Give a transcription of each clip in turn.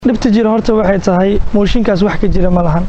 dhibta jira horta waxay tahay mooshinkaas wax ka jira ma lahan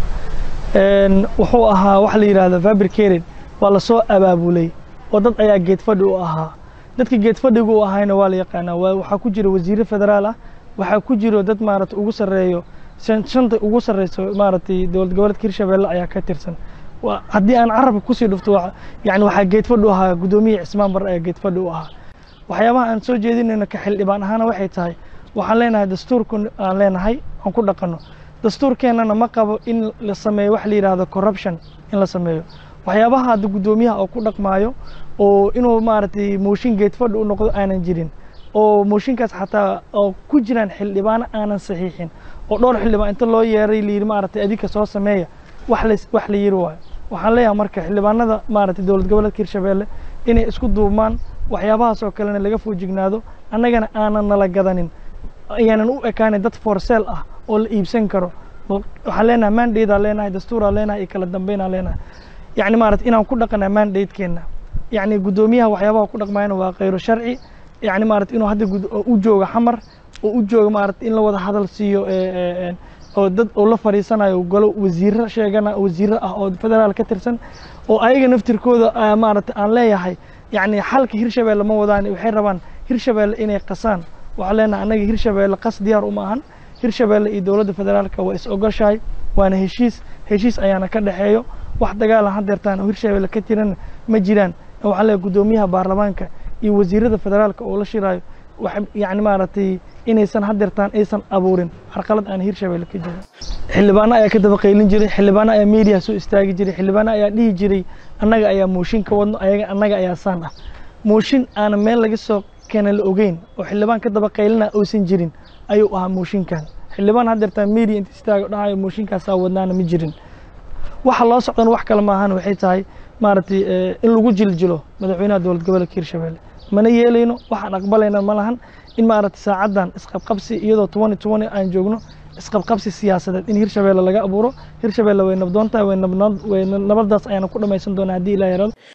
wuxuu ahaa wax la yidhaahdo fabricated waa lasoo abaabulay oo dad ayaa geed fadhi u ahaa dadka geed fadhiga u ahayna waa la yaqaanaa waa waxaa ku jira wasiire federaal ah waxaa ku jiro dad maaragtay ugu sarreeyo shan- shanta ugu sarreyso maaragtay dowlad goboleedka hirshabeelle ayaa ka tirsan Waa- haddii aan carabka kusii dhufto waa- yacni waxaa geed fadhi u ahaa guddoomiye cismaan bar ayaa geed fadhi u ahaa waxyaabaha aan soo jeedinayno ka xildhibaan ahaana waxay tahay waxaan leenahay dastuurku aan leenahay aan ku dhaqanno dastuurkeennana ma qabo in la sameeyo wax la yidhaahdo corruption in la sameeyo waxyaabaha hadda guddoomiyaha oo ku dhaqmaayo oo inuu maaragtay mooshin geed fadhi u noqdo aanan jirin oo mooshinkaas xataa oo ku jiraan xildhibaano aanan saxiixin oo dhowr xildhibaan inta loo yeeray la yidhi maaragtay adinka soo sameeya wax la wax la yiri waayo waxaan leeyahay marka xildhibaanada maaragtay dowlad goboleedka hirshabeelle inay isku duubmaan waxyaabahaas oo kalena laga foojignaado annagana aanan nala gadanin ayaanan u ekaanin dad for sale ah oo la iibsan karo waxaan leenahay mandate aan leenahay dastuur aan leenahay iyo kala dambeyn aan leenahay yacni maaragtay inaan ku dhaqanaa mandate-keenna yacni guddoomiyaha waxyaabaha ku dhaqmayana waa khayro sharci yacni maaragtay inuu hadda gud- oo u joogo xamar oo u joogo maaragtay in la wada hadal siiyo ee, ee, ee, oo dad oo la fadhiisanayo golo wasiiro sheegana wasiiro ah oo federaal ka tirsan oo ayaga naftirkooda ah, maaragtay aan leeyahay yacni xalka hirshabeelle ma wadaan waxay rabaan hirshabeelle inay qasaan waxaan leenahay annaga hirshabeelle qas diyaar uma ahan hirshabeelle iyo dowladda federaalka waa is ogoshahay waana heshiis heshiis ayaana ka dhexeeyo wax dagaalan hadeertaan oo hirshabeelle ka jiran ma jiraan waxaan leeyahay guddoomiyaha baarlamaanka iyo wasiirada federaalka oo la shiraayo wax yacni maaragtay inaysan hadeertaan aysan abuurin carqalad aan hirshabeelle ka jirin xildhibaano ayaa ka daba qaylin jiray xildhibaano ayaa media soo istaagi jiray xildhibaano ayaa dhihi jiray annaga ayaa mooshin ka wadno ayaga annaga ayaa saan ah mooshin aanan meel laga soo keena la ogeyn oo xildhibaan ka daba qaylina uusan jirin ayuu ahaa mooshinkan xildhibaan hadeertaan media inta istaaga dhahayo mooshinkaasaa wadnaana ma jirin waxa loo socdana wax kale maahan waxay tahay maaragtay eh, in lagu jiljilo madaxweynaha dowlad goboleedka hirshabeelle mana yeelayno waxaan aqbalayna ma lahan in maaragtay saacaddan isqabqabsi iyadoo tobani tobani aan joogno isqabqabsi siyaasadeed in hirshabeelle laga abuuro hirshabeelle way nabdoon tahay way nabnad way nabadaas ayaana ku dhammaysan doonaa haddii ilaa yarado